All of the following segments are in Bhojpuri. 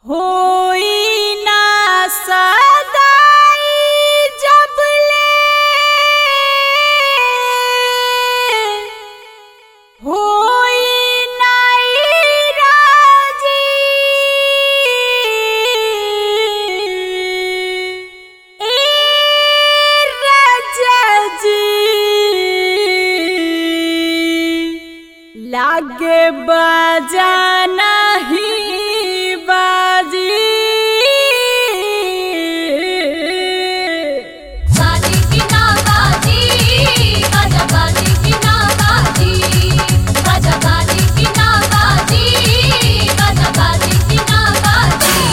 होई ना सदाई जबले होई नाई राजी ए राजा जी लागे बजाना ही बाजी बाजी की ना बाजी बाजा बाजी की ना बाजी बाजा बाजी की ना बाजी बाजा बाजी की ना बाजी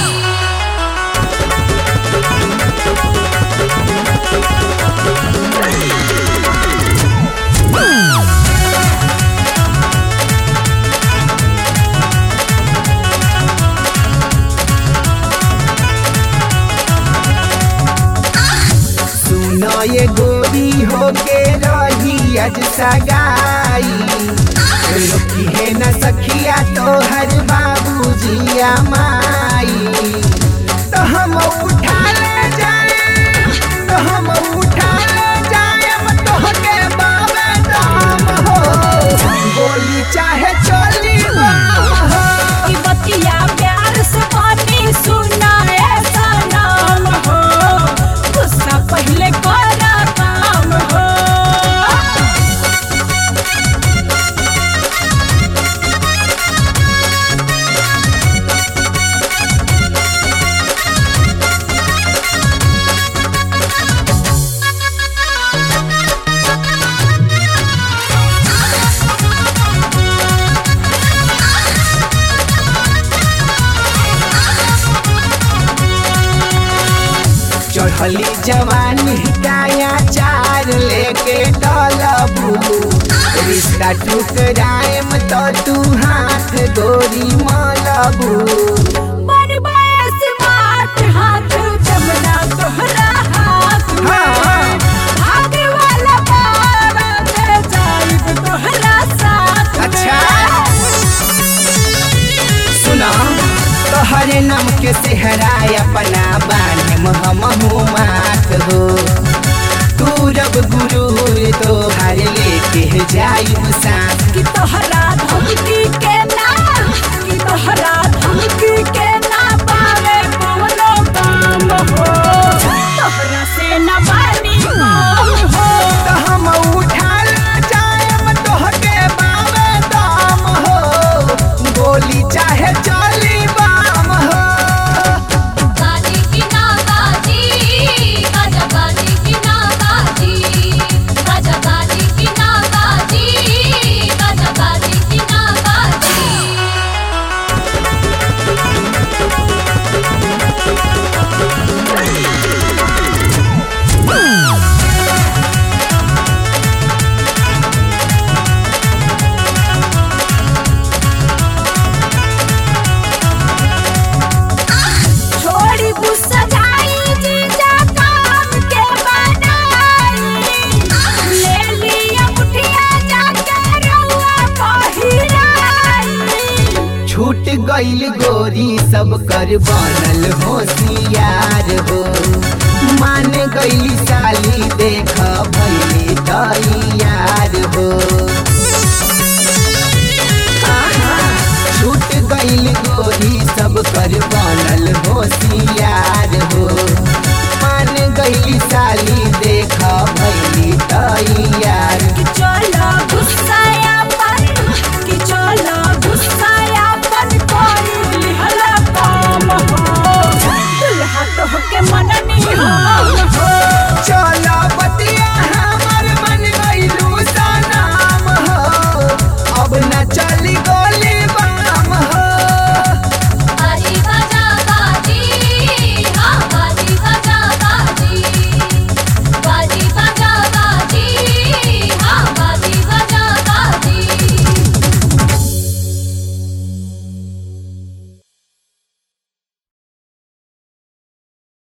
सुनो ये गोरी होके रही अज सगाई रोकी है न सखिया तो हर बाबूजिया माई तो हम उठा ले जाए तो हम उठा ले जाए तो के बाबे दाम हो बोली चाहे चली बाम हो की बतिया प्यार से पानी सुना ऐसा नाम हो गुस्सा पहले करा काम हो चढ़ली जवानी काया चार लेके डलबू रिश्ता टुकराएम तो तू हाथ गोरी मलबू बनवाए स्मार्ट हाथ जमना तोहरा हाथ में हाँ। भागे वाला बाबा दे जाइब तोहरा साथ में। अच्छा। सुना तोहरे नाम के सेहराय अपना बाने हम मात हो तू रब गुरु तो हर लेके जाइब साथ कि तोहरा धमकी के ना कि तोहरा धमकी के ना पावे कोनो काम हो तोहरा से न बानी काम हो तो हम उठा ले जाएम तोहके बाबे दाम हो गोली चाहे चली बाम हो बाजी की ना बाजी बाजा बाजी की ना बाजी बाजा बाजी की ना बाजी बाजा बाजी की ना बाजी छोड़ी गुस्सा जाई जीजा काम के बनाई ले लिया मुठिया जाके रउआ पहिराई छूट गईल गोरी सब कर बनल होशियार हो मान गईली साली देख भैली तैयार हो आहा, छूट गईल गोरी सब कर